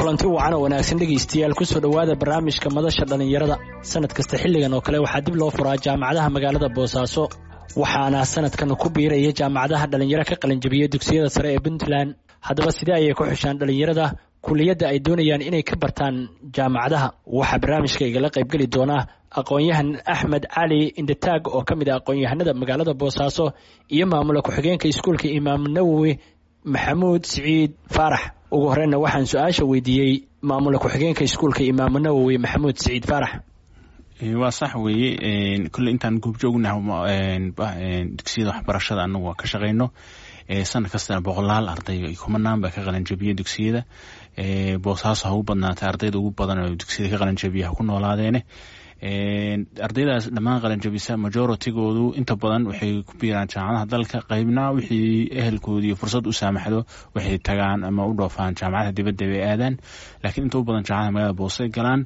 kulanti wacan oo wanaagsan dhegaystayaal kusoo dhowaada barnaamijka madasha dhallinyarada sanad kasta xilligan oo kale waxaa dib loo furaa jaamacadaha magaalada boosaaso waxaana sanadkan ku biiraya jaamacadaha dhallinyaro ka qalinjabiya dugsiyada sare ee puntland haddaba sidee ayay ku xushaan dhallinyarada kuliyadda ay doonayaan inay ka bartaan jaamacadaha waxaa barnaamijka igala qaybgeli doona aqoon-yahan axmed cali indataag oo ka mid ah aqoon-yahanada magaalada boosaaso iyo maamula ku-xigeenka iskuulka imaam nawowi maxamuud siciid faarax ugu horeyna waxaan su-aasha weydiiyey maamula ku-xigeenka iskuulka imaam nawowi maxamuud siciid faarax waa sax weeye kolley intaan goobjoognaha dugsiyada waxbarashada anagu waa ka shaqeyno sanad kastana boqolaal arday kumanaan baa ka qalanjabiya dugsiyada boosaaso ha u badnaatay ardayda ugu badan oo dugsiyada ka qalanjabiya ha ku noolaadeene ardaydaas dhammaan qalanjabisa majoritygoodu inta badan waxay ku biiraan jaamacadaha dalka qeybna wixii ehelkoodii fursad u saamaxdo waxay tagaan ama u dhoofaan jaamacadaha dibadda bay aadaan laakiin inta u badan jaamacadaha magaalada boose galaan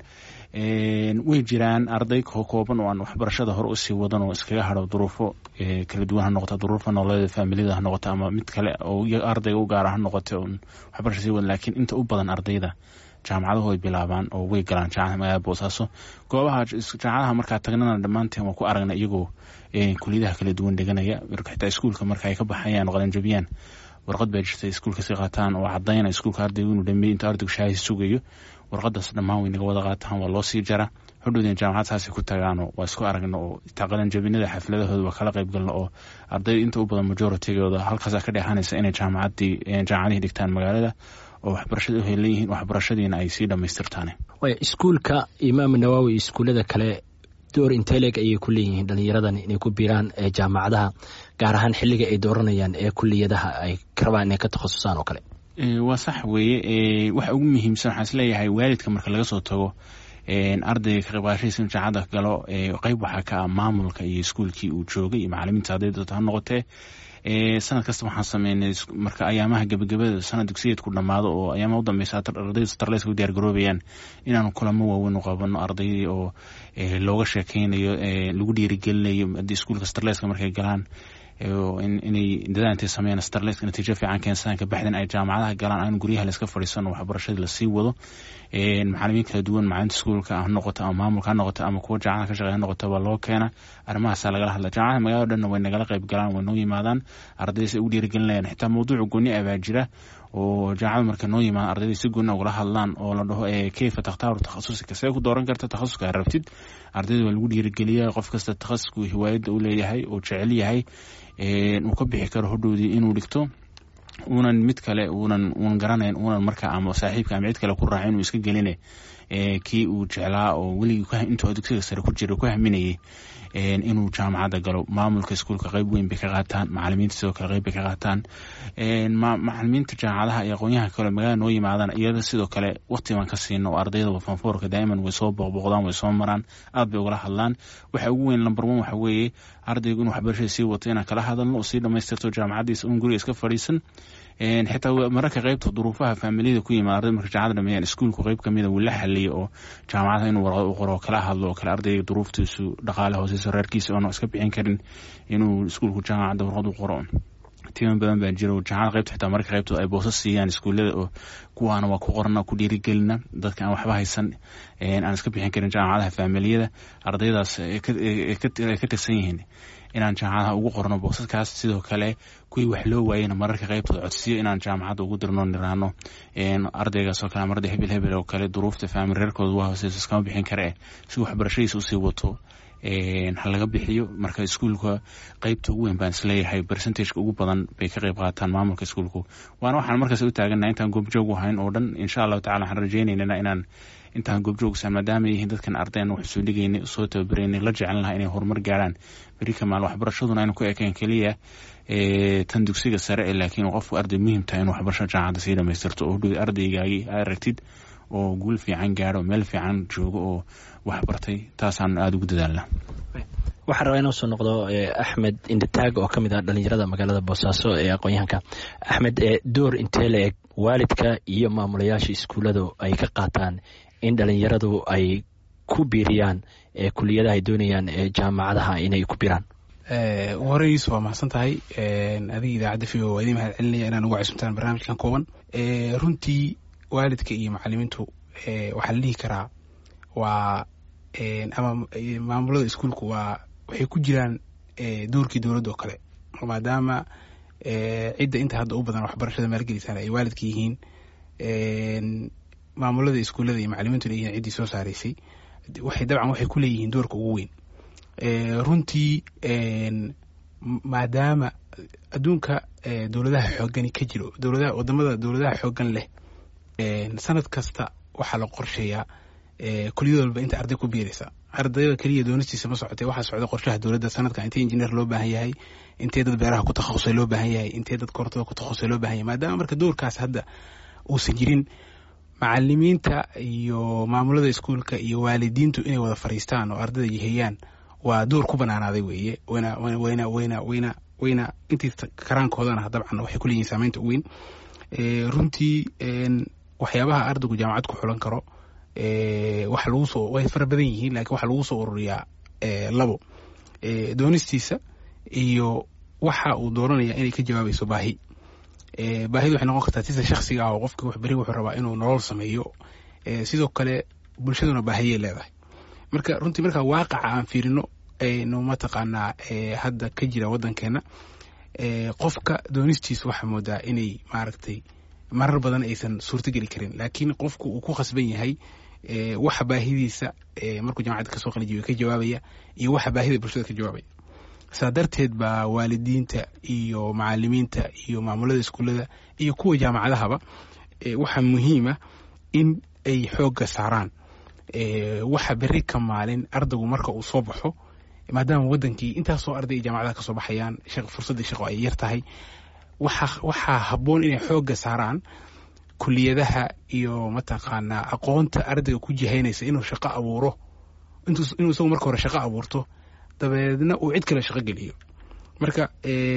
way jiraan arday kooban oo aan waxbarashada hore usii wadan oo iskaga haro duruufo kala duwan ha noqota duruufo nololeeda faamiliyada ha noqota ama mid kale oo ardayga u gaara ha noqota un waxbarasha sii wadan laakiin inta u badan ardayda jaamacadahu ay bilaabaan oo way galaan jaamacada magaalada boosaaso goobaha jaamacadaha markaa tagnana dhammaanteen waa ku aragna iyagoo kuliyadaha kala duwan dheganaya xitaa iskuulka marka ay ka baxayaan oo qalanjabiyaan warqad baa jirta iskuulka si qaataan oo cadayna iskuulka ardaygu inuu dhameeyey inta ardaygu shaahis sugayo warqadaas dhammaan way naga wada qaataan waa loo sii jara hodhowdeen jaamacad saasay ku tagaano waa isku aragno oo taa qalanjabinada xafladahooda waa kala qayb galno oo arday inta u badan majoritygooda halkaasa ka dheexanaysa inay jaamacadii jaamacadihii dhigtaan magaalada oo waxbarashada uhay leeyihiin waxbarashadiina ay sii dhamaystirtaan iskuulka imaam nawaawi iyo iskuullada kale door inteleg ayay ku leeyihiin dhalinyaradan inay ku biiraan jaamacadaha gaar ahaan xilliga ay dooranayaan ee kuliyadaha ay rabaan inay ka takhasusaan oo kale waa sax weeye waxa ugu muhiimsan waxaan isleeyahay waalidka marka laga soo tago ardayga ka qaybqaashadiisa in jaamacadda galo qeyb waxaa ka ah maamulka iyo iskuulkii uu joogay iyo macalimiinta ardayda ha noqotee sanad kasta waxaan sameynay marka ayaamaha gebagabada sanad dugsiyeedku dhammaado oo ayaamaha u dambeysa ardayda starleyska u diyaar garoobayaan inaanu kulamo waaweyn u qabano ardaydii oo looga sheekeynayo lagu dhiirigelinayo haddii iskuulka starleyska markay galaan inay dadaal intay sameeyaan starleyska natiijo fiican keensadaan kabacdin ay jaamacadaha galaan aan guryaha layska fadhiisano waxbarashadii lasii wado macalimiin kala duwan macalinta iskuulka ha noqoto ama maamulka ha noqoto ama kuwa jaamacada ka shaqeya ha noqoto baa loo keena arrimahaasa lagala hadla jaamacada magaalada dhanna way nagala qayb galaan way noo yimaadaan ardayda si ugu dhiirigelinayaan xitaa mawduuca gooni ah baa jira oo jaamacada marka noo yimaada ardayda si gooni ugala hadlaan oo la dhaho keyfa takhtaaru takhasusika see ku dooran karta takhasuska rabtid ardayda waa lagu dhiirigeliya qof kasta takhasuskuu hiwaayadda u leeyahay oo jecel yahay uu ka bixi karo hodhowdii inuu dhigto uunan mid kale uunan uunan garanayn uunan marka ama saaxiibka ama cid kale ku raaca inuu iska geline kii uu jeclaa oo weligii intuu dugsiga sare ku jira ku haminayay inuu jaamacadda galo maamulka iskuulka qeyb weyn bay ka qaataan macalimiinta sidoo kale qeyb bay ka qaataan macalimiinta jaamacadaha iyo aqoonyaha kale magaalada noo yimaadaan iyada sidoo kale waqti baan ka siino oo ardayda fanfoorka daa'iman way soo booqbooqdaan way soo maraan aad bay ugala hadlaan waxa ugu weyn number one waxa weeye ardaygu inuu waxbarashada sii wato inaan kala hadalno oo sii dhamaystirto jaamacaddiisa un guriga iska fadhiisan xitaa mararka qeybta duruufaha faamiliyada ku yimaada arday marka jaamacada dhameeyaan iskuulku qeyb kamida wuu la xaliyo oo jaamacadaha inuu warqad u qoro oo kala hadlo oo kale ardayga duruuftiisu dhaqaale hooseyso reerkiisa oona iska bixin karin inuu iskuulku jaamacadda warqad u qoro timan badan baa jira jaamacada qeybta xitaa mararka qeybtooda ay boosas siiyaan iskuullada oo kuwaana waa ku qorana ku dhiirigelina dadka aan waxba haysan aan iska bixin karin jaamacadaha faamiliyada ardaydaas ka tirsan yihiin inaan jaamacadaha ugu qorno boosaskaas sidoo kale kuwii wax loo waayena mararka qeybtooda codsiyo inaan jaamacadda ugu dirno niraano ardaygaasoo kale marada hebel hebel oo kale duruufta faamil reerkooda waa hooseyso iskama bixin kare si waxbarashadiisa usii wato ha laga bixiyo marka iskuulka qeybta ugu weyn baan isleeyahay percentageka ugu badan bay ka qeyb qaataan maamulka iskuulku waana waxaan markaas u taagana intaan goobjoog hayn oo dhan insha allahu tacala waxaan rajeynayna inaan intaan goobjoogsan maadaama yihiin dadkan ardayna wax soo dhigaynay soo tababareynay la jecel lahaa inay horumar gaaraan beri kamaal waxbarashaduna aynu ku ekeen keliya tan dugsiga sare laakiin qofku arday muhiim tahay in waxbarashada jaamacadda sii dhamaystirto oo hodhow ardaygaagii aragtid oo guul fiican gaaro meel fiican joogo oo waxbartay taasaan aada ugu dadaalna waxaan rabaa inoo soo noqdo axmed indataag oo ka mid ah dhalinyarada magaalada boosaaso ee aqoon-yahanka axmed door intee la eg waalidka iyo maamulayaasha iskuulladu ay ka qaataan in dhalinyaradu ay ku biiriyaan kuliyadaha ay doonayaan jaamacadaha inay ku biraan horeyis waa mahadsan tahay adiga idaacadda v o waa idin mahad celinaya inaan uga cusubtaan barnaamijkan kooban runtii waalidka iyo macalimiintu waxaa la dhihi karaa waa ama maamulada iskuulku waa waxay ku jiraan doorkii dowladda oo kale maadaama cidda inta hadda u badan waxbarashada maalgelisaan ay waalidka yihiin maamulada iskuullada iyo macalimiintuna yihiin ciddii soo saaraysay waxay dabcan waxay ku leeyihiin doorka ugu weyn runtii maadaama adduunka dowladaha xoogani ka jiro dowladaha wadamada dowladaha xoogan leh sanad kasta waxaa la qorsheeyaa kuliyad walba inta arday ku biiraysa ardayda keliya doonistiisa ma socotee waxaa socda qorshaha dowladda sanadka intee injineer loo baahan yahay intee dad beeraha ku takhasusay loo baahan yahay intee dad korontada ku takhasusay loo baahan yahay maadaama marka doorkaas hadda uusan jirin macalimiinta iyo maamulada iskuulka iyo waalidiintu inay wada fariistaan oo ardayda yiheyaan waa door ku banaanaaday weeye wayna wayna wayna wayna wayna intii karaankoodana dabcan waxay ku leeyihin saameynta u weyn runtii waxyaabaha ardaygu jaamacad ku xulan karo waxa lagu soo way fara badan yihiin lakiin waxaa lagu soo ururiyaa labo doonistiisa iyo waxa uu dooranaya inay ka jawaabayso baahi baahidu waxay noqon kartaa sida shaksiga ah oo qofki wax beri wuxuu rabaa inuu nolol sameeyo sidoo kale bulshaduna baahiyay leedahay marka runtii markaa waaqaca aan fiirino aynu mataqaanaa hadda ka jira waddankeena qofka doonistiisa waxaa moodaa inay maaragtay marar badan aysan suurtogeli karin laakiin qofku uu ku khasban yahay waxa baahidiisa markuu jamacadda kasoo qalijiyo ka jawaabaya iyo waxa baahida bulshada ka jawaabaya saa darteed baa waalidiinta iyo macalimiinta iyo maamulada iskuullada iyo kuwa jaamacadahaba waxaa muhiima in ay xoogga saaraan waxa beri ka maalin ardaygu marka uu soo baxo maadaama wadankii intaasoo arday ay jaamacadaha kasoo baxayaan fursaddii shaqo ay yar tahay waxaa habboon inay xoogga saaraan kuliyadaha iyo mataqaanaa aqoonta ardayga ku jihaynaysa inuu shaqo abuuro inuu isagu marka hore shaqo abuurto dabeedna uu cid kale shaqo geliyo marka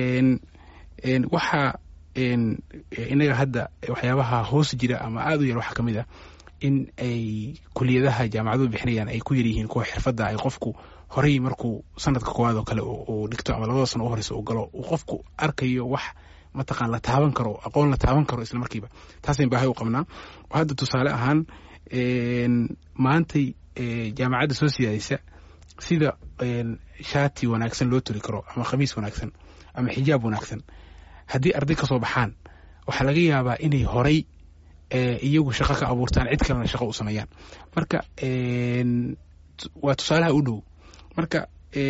waxaa inaga hadda waxyaabaha hoos jira ama aada u yar waxaa ka mid a in ay kuliyadaha jaamacaduhu bixinayaan ay ku yaryihiin kuwa xirfadda ay qofku horey markuu sanadka koowaad oo kale uu dhigto ama labada sano u horeysa uu galo uu qofku arkayo wax mataqaan la taaban karo aqoon la taaban karo isla markiiba taasayn baahay u qabnaa hadda tusaale ahaan maantay jaamacadda soo siyaadaysa sida shaati wanaagsan loo turi karo ama khamiis wanaagsan ama xijaab wanaagsan haddii arday ka soo baxaan waxaa laga yaabaa inay horay iyagu shaqo ka abuurtaan cid kalena shaqo u sameeyaan marka waa tusaalaha u dhow marka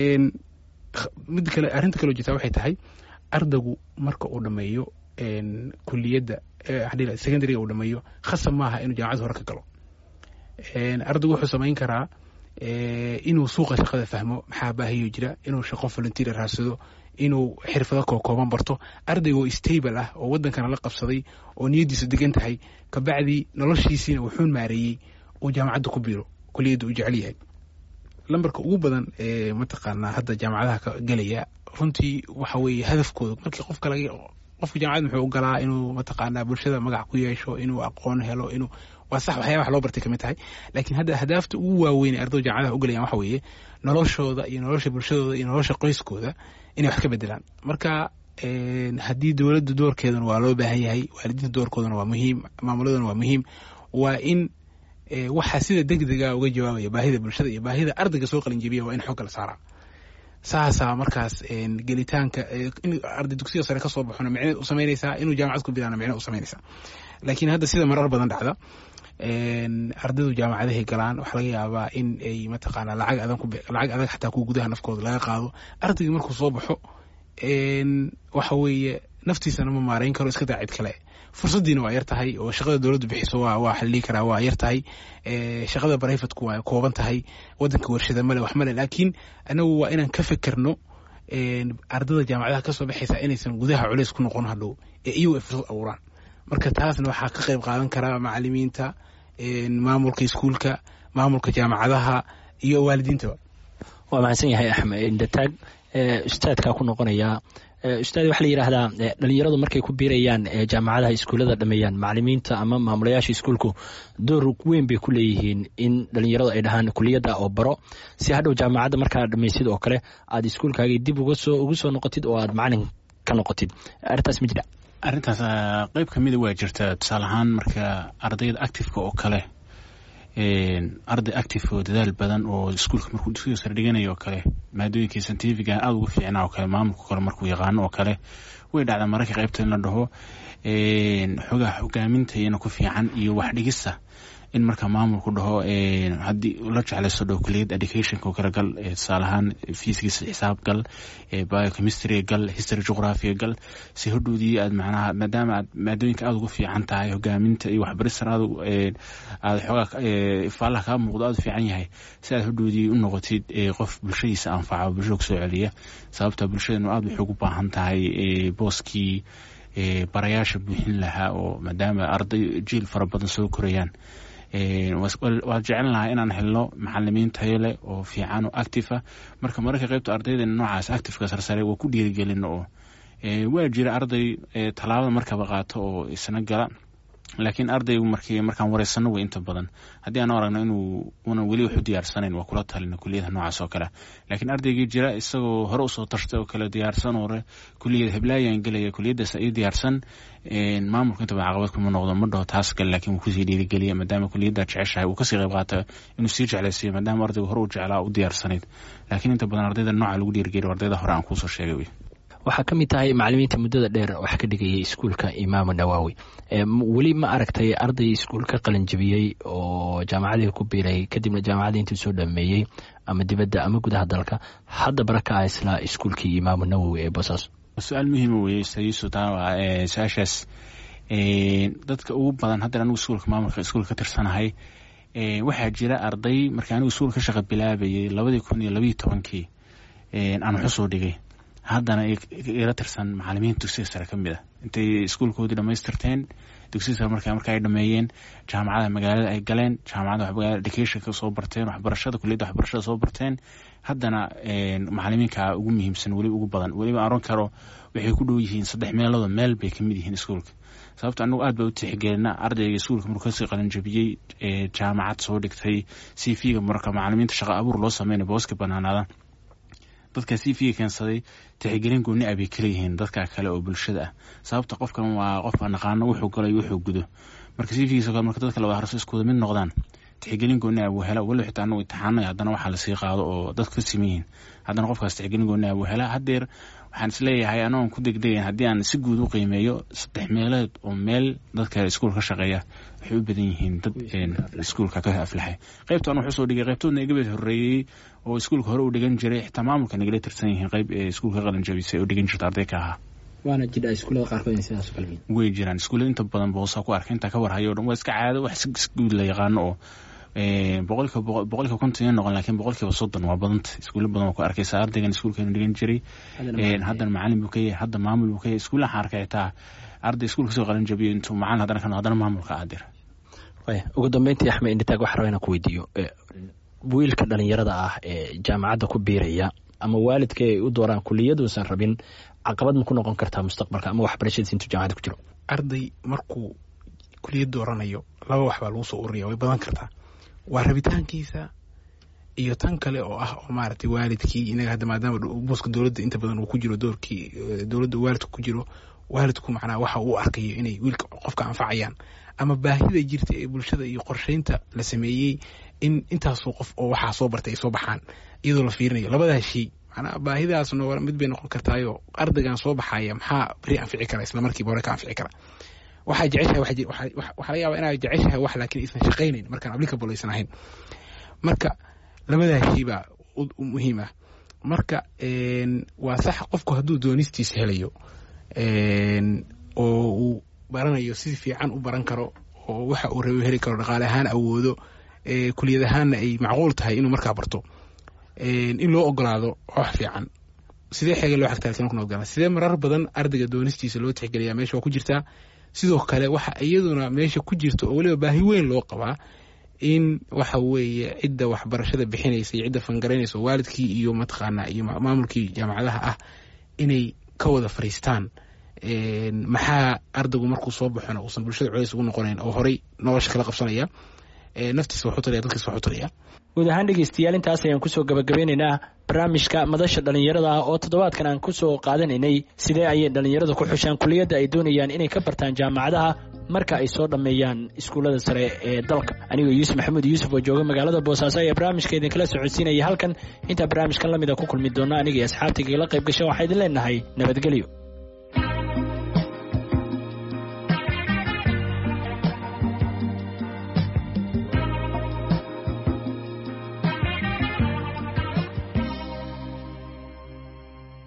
mid kale arrinta kaleo jirtaa waxay tahay ardaygu marka uu dhameeyo kuliyadda secondaryga uu dhameeyo khasab maaha inuu jaamacad hore ka galo ardaygu wuxuu samayn karaa inuu suuqa shaqada fahmo maxaa baahiyo jira inuu shaqo volunteer raadsado inuu xirfado kookooban barto ardayga oo stable ah oo wadankana la qabsaday oo niyaddiisu degan tahay kabacdii noloshiisiina wuxuu maareeyey uu jaamacadda ku biiro kuliyadda uu jecel yahay lambarka ugu badan ee mataqaanaa hadda jaamacadaha ka gelaya runtii waxa weeye hadafkooda markii qofka laga qofka jaamacad muxuu u galaa inuu mataqaanaa bulshada magac ku yeesho inuu aqoon helo inuu waa sax waxyaaba wax loo bartay kamid tahay laakiin hadda ahdaafta ugu waaweyn ee ardaydu jaamacadaha u galayaan waxa weeye noloshooda iyo nolosha bulshadooda iyo nolosha qoyskooda inay wax ka bedelaan marka haddii dowladda doorkeeduna waa loo baahan yahay waalidiinta doorkooduna waa muhiim maamuladuna waa muhiim waa in waxaa sida degdega uga jawaabaya baahida bulshada iyo baahida ardayga soo qalinjebiya waa in xoogga la saaraa saasaa markaas gelitaanka in arday dugsiga sare kasoo baxona micne u samaynaysaa inuu jaamacad ku bilaana micne u samaynaysaa laakiin hadda sida marar badan dhacda ardaydu jaamacadahay galaan waxaa laga yaabaa in ay mataqaanaa lacag adag lacag adag xataa kuwa gudaha nafkooda laga qaado ardaygii markuu soo baxo waxa weeye naftiisana ma maarayn karo iska daa cid kale fursaddiina waa yar tahay oo shaqada dowladdu bixiso waa waa xallii karaa waa yar tahay shaqada brivatku waa kooban tahay waddanka warshada male wax male laakiin anagu waa inaan ka fekerno ardada jaamacadaha kasoo baxaysa inaysan gudaha culeys ku noqon hadhow ee iyagu ay fursad abuuraan marka taasna waxaa ka qayb qaadan karaa macalimiinta maamulka iskuulka maamulka jaamacadaha iyo waalidiintaba waa mahadsan yahay axmed indataag ustaadkaa ku noqonayaa ustaad waxaa la yidhaahdaa dhalinyaradu markay ku biirayaan jaamacadaha iskuullada dhameeyaan macalimiinta ama maamulayaasha iskuulku door weyn bay ku leeyihiin in dhalinyaradu ay dhahaan kuliyadda oo baro si hadhow jaamacadda markaa dhamaysid oo kale aad iskuulkaagii dib uga soo ugu soo noqotid oo aad macalin ka noqotid arrintaas ma jira arrintaas qeyb ka mida waa jirta tusaale ahaan marka ardayda activeka oo kale arday active oo dadaal badan oo iskuulka markuu dugsiga sare dhiganayo oo kale maadooyinkii scientifiga aada ugu fiicnaa oo kale maamulka kale markuu yaqaano oo kale way dhacdaa mararka qaybta in la dhaho xogaha hogaaminta iyana ku fiican iyo wax dhigista in marka maamulku dhaho haddii la jeclayso dhow kuliyad educationka oo kale gal tusaale ahaan fiisigiisa xisaab gal biochemistry gal history geography gal si hodhoodii aad macnaha maadaama aad maadooyinka aada ugu fiican tahay hogaaminta iyo waxbaristan aad aad xoogaa ifaalaha kaa muuqdo aada u fiican yahay si aad hodhoodii u noqotid qof bulshadiisa anfaca bulshada kusoo celiya sababta bulshadanu aada waxay ugu baahan tahay booskii barayaasha buuxin lahaa oo maadaama arday jiil fara badan soo korayaan waad jecel lahaa inaan helno macalimiin tayo leh oo fiican oo active ah marka mararka qaybta ardaydeena noocaas activeka sarsare waa ku dhiirigelin oo waa jira arday tallaabada markaba qaato oo isna gala laakiin ardaygu markii markaan wareysano way inta badan haddii aan aragno inuu una weli wax u diyaarsanayn waa kula talina kuliyadaha noocaas oo kale laakiin ardaygii jira isagoo hore usoo tashtay oo kale diyaarsan ore kuliyad heblaayaan gelaya kuliyadaas ii diyaarsan maamulka intaba caqabad kuma noqdo ma dhaho taas gal laakiin wuu kusii dhiirigeliya maadaama kuliyaddaa jeceshahay uu kasii qayb qaata inuu sii jeclaysiiyo maadaama ardaygu hore u jeclaa u diyaarsanayd laakiin inta badan ardayda nooca lagu dhiirigeliyo ardayda hore aan kuusoo sheegay wey waxaa ka mid tahay macalimiinta muddada dheer wax ka dhigayay iskuulka imaamu nawaawi weli ma aragtay arday iskuul ka qalinjabiyey oo jaamacadii ku biiray kadibna jaamacadii intuu soo dhameeyey ama dibadda ama gudaha dalka hadda baraka ah isla iskuulkii imaamu nawowi ee boosaaso su-aal muhiima weye sayusu taa su-aashaas dadka ugu badan haddan anigu iskuulka maamulka iskuulka ka tirsanahay waxaa jira arday markii anigu iskuul ka shaqa bilaabayay labadii kun iyo labayo tobankii aan waxusoo dhigay haddana ila tirsan macalimiinta dugsiga sare ka mid ah intay iskuulkoodii dhamaystirteen dugsiga sare marka marka ay dhameeyeen jaamacada magaalada ay galeen jaamacada magaalada educationka soo barteen waxbarashada kuliyadda waxbarashada soo barteen haddana macalimiinka ugu muhiimsan weli ugu badan weliba aron karo waxay ku dhow yihiin saddex meelooda meel bay kamid yihiin iskuulka sababta anagu aad ba u tixgelina ardayga iskuulka markuu kasii qalinjabiyey jaamacad soo dhigtay c v ga marka macalimiinta shaqa abuur loo sameynay booska banaanaada dadka c v ga keensaday tixgelin gooni ah bay kaleyihiin dadka kale oo bulshada ah sababta qofkan waa qofka naqaano wuxuu galo iyo wuxuu gudo marka c v giisa kale marka dadka laba harso iskuwada mid noqdaan tixgelin gooni ah buu hela waliba xitaa anagu imtixaanay haddana waxaa lasii qaado oo dadka ka siman yihiin haddana qofkaas tixgelin gooni ah buu hela haddeer waxaan isleeyahay anagoon ku degdegayn haddii aan si guud u qiimeeyo saddex meeleed oo meel dadka iskuul ka shaqeeya waxay u badan yihiin dad iskuulka ka aflaxay qaybta anu wuxuu soo dhigay qaybtoodna igabeed horreeyey oo iskuulka hore u dhigan jiray xitaa maamulka nagala tirsan yihiin qayb ee iskuulka qalin jabisay oo dhigan jirta arday ka ahaa waana jira iskuullada qaarkood in sidaas kale way jiraan iskuullada inta badan boosa ku arkay intaa ka warhayo o dhan waa iska caado wax si guud la yaqaano oo boqolkiiba boqolkiiba konton iyo noqon laakiin boqolkiiba soddon waa badanta iskuulla badan waa ku arkaysa ardaygan iskuulkeenu dhigan jiray haddana macalin buu ka yahay hadda maamul buu ka yahay iskuulla waxaan arkay xitaa arday iskuulka soo qalin jabiyo intuu macalin haddana ka haddana maamulka aadir ugu dambeyntii axmed indhitaag waxaa rabaa inaan ku weydiiyo wiilka dhalinyarada ah ee jaamacadda ku biiraya ama waalidka ay u dooraan kuliyaduusan rabin caqabad ma ku noqon kartaa mustaqbalka ama waxbarashadiisa intuu jaamacadda ku jiro arday markuu kuliyad dooranayo laba wax baa lagu soo ururiya way badan kartaa waa rabitaankiisa iyo tan kale oo ah oo maaragtay waalidkii inaga hadda maadaama buuska dowladda inta badan uu ku jiro doorkii dowladda waalidku ku jiro waalidku macnaha waxa uu arkayo inay wiilka qofka anfacayaan ama baahida jirta ee bulshada iyo qorsheynta la sameeyey in intaasoo qof oo waxaa soo bartay ay soo baxaan iyadoo la fiirinayo labadaas shay macnaha baahidaas no mid bay noqon kartaayo ardaygan soo baxaya maxaa beri anfici kara isla markiiba hore ka anfici kara waxaa jeceshahay waxaa laga yaaba inaad jeceshahay wax laakiin aysan shaqaynayn markaan applicable aysan ahayn marka labadaas shay baa muhiim ah marka waa sax qofku hadduu doonistiisa helayo oo uu baranayo si fiican u baran karo oo waxa uu rabo heli karo dhaqaale ahaan awoodo kuliyad ahaanna ay macquul tahay inuu markaa barto in loo ogolaado wax fiican sidee xeega loo xagtaa kuna ogolaan sidee marar badan ardayga doonistiisa loo tixgeliyaa meesha waa ku jirtaa sidoo kale waxa iyaduna meesha ku jirta oo weliba baahi weyn loo qabaa in waxa weeye cidda waxbarashada bixinaysa iyo cidda fangaraynaysa oo waalidkii iyo mataqaanaa iyo maamulkii jaamacadaha ah inay ka wada fariistaan maxaa ardaygu markuu soo baxona uusan bulshada culays ugu noqonayn oo horey nolosha kala qabsanaya naftiisa waxu taraya dadkiisa waxu taraya guud ahaan dhegeystayaal intaas ayaan kusoo gabagabeynaynaa barnaamijka madasha dhallinyarada ah oo toddobaadkan aan kusoo qaadanaynay sidee ayay dhallinyaradu ku xushaan kuliyadda ay doonayaan inay ka bartaan jaamacadaha marka ay soo dhammeeyaan iskuullada sare ee dalka anigoo yuusuf maxamuud yuusuf oo jooga magaalada boosaaso ayaa barnaamijka idinkala socodsiinaya halkan intaa barnaamijkan lamida ku kulmi doona aniga iyo asxaabtaygala qayb gasha waxaa idin leenahay nabadgelyo